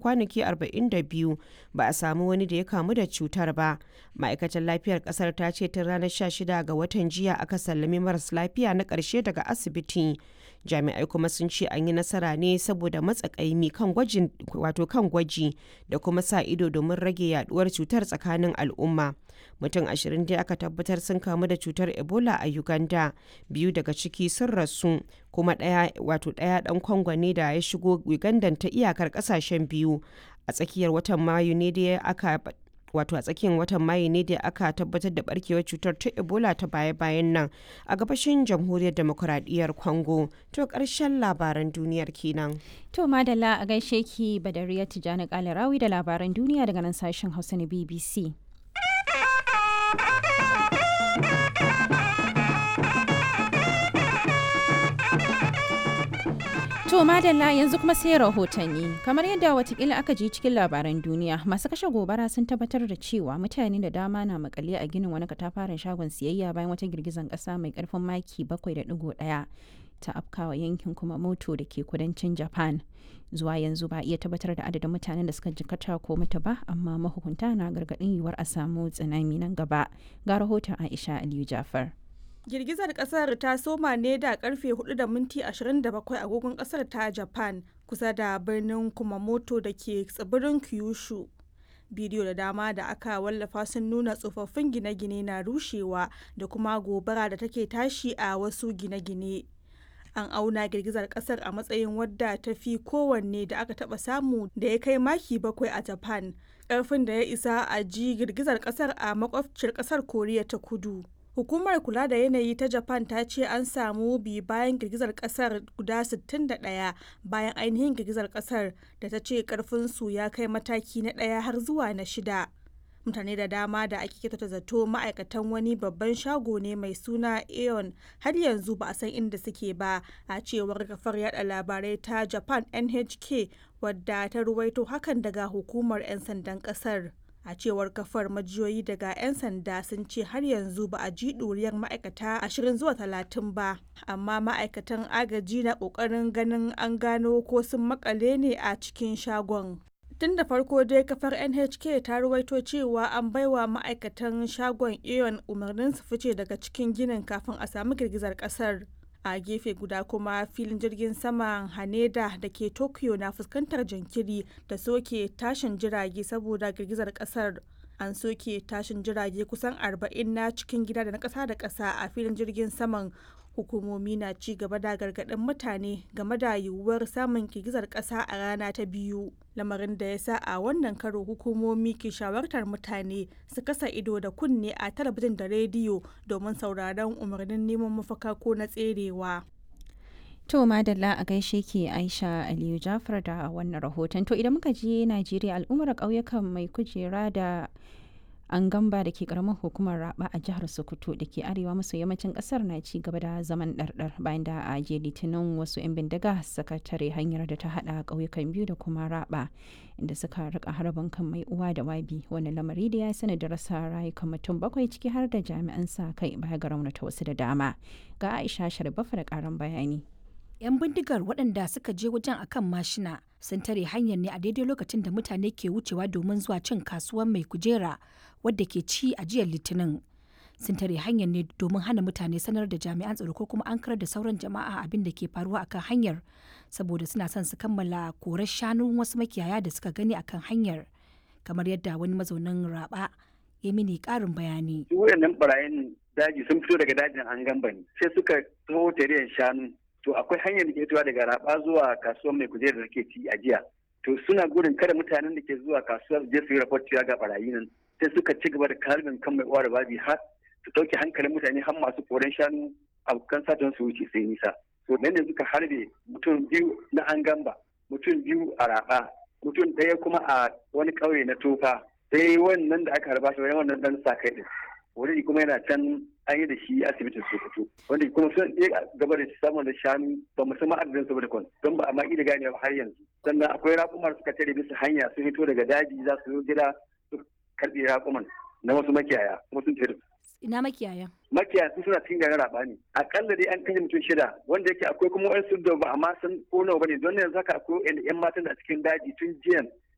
kwanaki 42 ba a samu wani da ya kamu da cutar ba ma'aikatar lafiyar kasar ta ce tun ranar 16 ga watan jiya aka sallami maras lafiya na ƙarshe daga asibiti jami'ai kuma sun ce an yi nasara ne saboda matsakaimi kan gwajin wato kan gwaji da kuma sa ido domin rage yaduwar cutar tsakanin al'umma mutum ashirin dai aka tabbatar sun kamu da cutar ebola a uganda biyu daga ciki sun rasu kuma ɗaya wato ɗaya ɗan kongo ne da ya shigo uganda ta iyakar ƙasashen biyu a tsakiyar watan mayu ne da aka wato a tsakiyar watan mayu ne da aka tabbatar da barkewar cutar ta ebola ta baya-bayan nan a gabashin jamhuriyar demokuraɗiyyar congo to ƙarshen labaran duniyar kenan to madalla a gaishe ki badariya tijjani kalarawi da labaran duniya daga nan sashen hausa na bbc To madalla yanzu kuma sai rahotanni kamar yadda watakila aka ji cikin labaran duniya masu kashe gobara sun tabbatar da cewa mutane da dama na makale a ginin wani katafaren shagon siyayya bayan wata girgizan kasa mai karfin maki 7.1 ta afkawa yankin kuma moto da ke kudancin japan zuwa yanzu ba iya tabbatar da adadin mutanen da suka jikata ko mutu ba amma mahukunta na gargadin yiwuwar a samu tsunami nan gaba ga rahoton aisha aliyu jafar Girgizar kasar ta soma ne da karfe 4 da minti 27 agogon kasar ta Japan kusa da birnin Kumamoto da ke tsibirin Kyushu. Bidiyo da dama da aka wallafa sun nuna tsofaffin gine-gine na rushewa da kuma gobara da take tashi a wasu gine-gine. An auna girgizar kasar a matsayin wadda ta fi kowanne da aka taba samu da ya kai maki bakwai a Japan, ƙarfin da ya isa a ji girgizar kasar a makwabciyar kasar Koriya ta kudu. Hukumar kula da yanayi ta Japan ta ce an samu bi bayan girgizar kasar guda 61 bayan ainihin girgizar kasar da ta ce karfinsu ya kai mataki na ɗaya har zuwa na shida. Mutane da dama da ake kyautata zato ma'aikatan wani babban shago ne mai suna Aeon har yanzu ba a san inda suke ba a cewar kafar yada labarai ta Japan NHK wadda ta ruwaito hakan daga hukumar 'yan sandan kasar. a cewar kafar majiyoyi daga 'yan sanda sun ce har yanzu ba a ji ɗuriyar ma'aikata ashirin zuwa talatin ba amma ma'aikatan agaji na ƙoƙarin ganin an gano ko sun makale ne a cikin shagon tun da farko dai kafar nhk ta ruwaito cewa an baiwa ma'aikatan shagon aeon umarnin su fice daga cikin ginin kafin a samu girgizar kasar a gefe guda kuma filin jirgin saman haneda da ke tokyo na fuskantar jinkiri da soke tashin jirage saboda girgizar kasar an soke tashin jirage kusan 40 na cikin gida da na kasa da kasa a filin jirgin saman hukumomi na ci gaba da gargaɗin mutane game da yiwuwar samun girgizar ƙasa a rana ta biyu lamarin da ya sa a wannan karo hukumomi ke shawartar mutane su kasa ido da kunne a talabijin da rediyo domin sauraron umarnin neman mafaka ko na tserewa To madalla a gaishe ke Aisha Aliyu Jafar da wannan rahoton. To idan muka je Najeriya al'ummar ƙauyukan mai kujera da an gamba da ke karamar hukumar raba a jihar sokoto da ke arewa maso yammacin kasar na ci gaba da zaman ɗarɗar bayan da a je litinin wasu 'yan bindiga suka tare hanyar da ta hada ƙauyukan biyu da kuma raba inda suka rika harbin kan mai uwa da wabi wani lamari da ya sani da rasa rayukan mutum bakwai ciki har da jami'an sa kai baya ga raunata wasu da dama ga aisha sharbafa da karan bayani 'yan bindigar waɗanda suka je wajen akan mashina sun tare hanyar ne a daidai lokacin da mutane ke wucewa domin zuwa cin kasuwar mai kujera wadda ke ci a jiyar litinin sun tare hanyar ne domin hana mutane sanar da jami'an tsaro ko kuma an karar da sauran jama'a abin da ke faruwa akan hanyar saboda suna son su kammala korar shanun wasu makiyaya da suka gani akan hanyar kamar yadda wani mazaunin raba ya mini karin bayani. wayannan barayin daji sun fito daga dajin an gamba ne sai suka taho tare shanu to akwai hanyar da ke fitowa daga raba zuwa kasuwar mai kujerar da ke ci a jiya to suna gudun kada mutanen da ke zuwa kasuwar je su yi raport cewa ga barayi nan sai suka ci gaba da kalbin kan mai uwa da babi har su ɗauke hankalin mutane har masu koren shanu abokan satan su wuce sai nisa to nan ne suka harbe mutum biyu na an gamba mutum biyu a raba mutum ɗaya kuma a wani ƙauye na tofa sai wannan da aka harba shi wannan dan sa kai din wani kuma yana can an yi da shi asibitin sokoto wanda kuma sun iya gaba da samun da shanu ba mu san adadin su da don ba a ma da gane har yanzu sannan akwai raƙumar suka tare bisa hanya sun fito daga daji za su zo gida su karɓi raƙuman na wasu makiyaya kuma sun tare ina makiyaya makiyaya sun suna cikin garin raba ne akalla dai an kashe mutum shida wanda yake akwai kuma wani da ba amma san ko nawa bane don yanzu haka akwai yan matan da cikin daji tun jiyan